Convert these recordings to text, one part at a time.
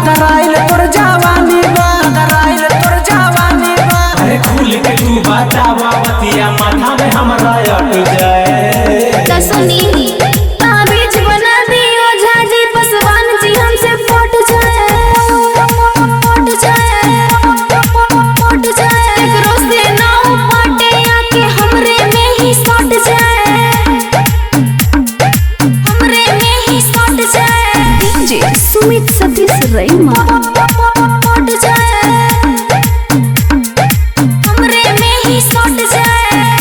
गदराइल तोर जवानी बा गदराइल तोर जवानी बा अरे खुल के तू बतावा बतिया माथा में हमरा अट जाए त सुनी ताबीज बना दियो झाजी पसवान जी हमसे पट जाए पट जाए पट जाए एकरो से ना पटे आके हमरे में ही सट जाए हमरे में ही सट जाए डीजे सुमित सतीश रैमा पट जाए हमरे में ही सट जाए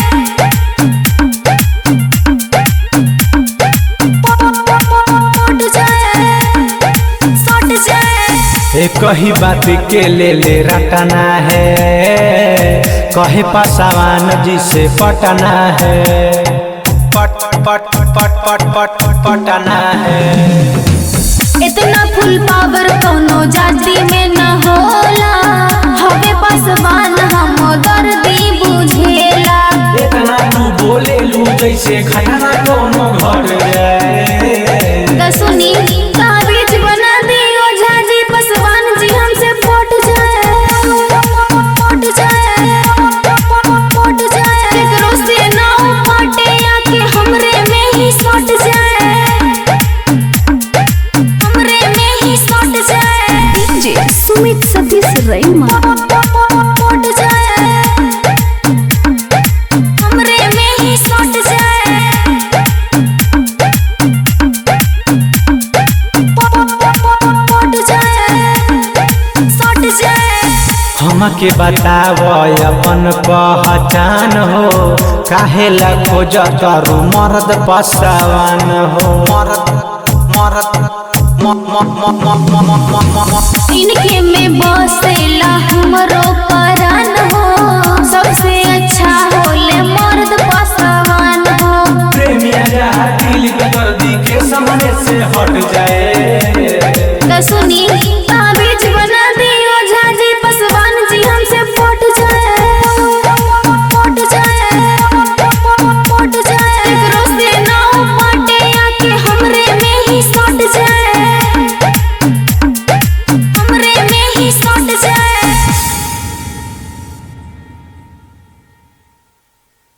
पट जाए सट जाए एक ही बात के ले ले रटना है कहे पासवान जी से पटना है पट पट पट पट पट पटना है इतना फुल पावर कोनो जाति में न होला हवे पासवान हम दर्दी बुझेला इतना तू बोले लू जैसे खयाना कोनो घर जाए त सुनी ताबीज बना दियो झाजी पसवान जी हमसे पट जाए पट जाए पट जाए एकरो से ना पटे आके हमरे में ही सट जाए हमरे में ही सट जाए डीजे सुमित सतीश रैमा पट जाए हमरे में ही सट जाए पट जाए सट जाए हमके बताव अपन पहचान हो काहे ला खोज करू मर्द पसवान हो मर्द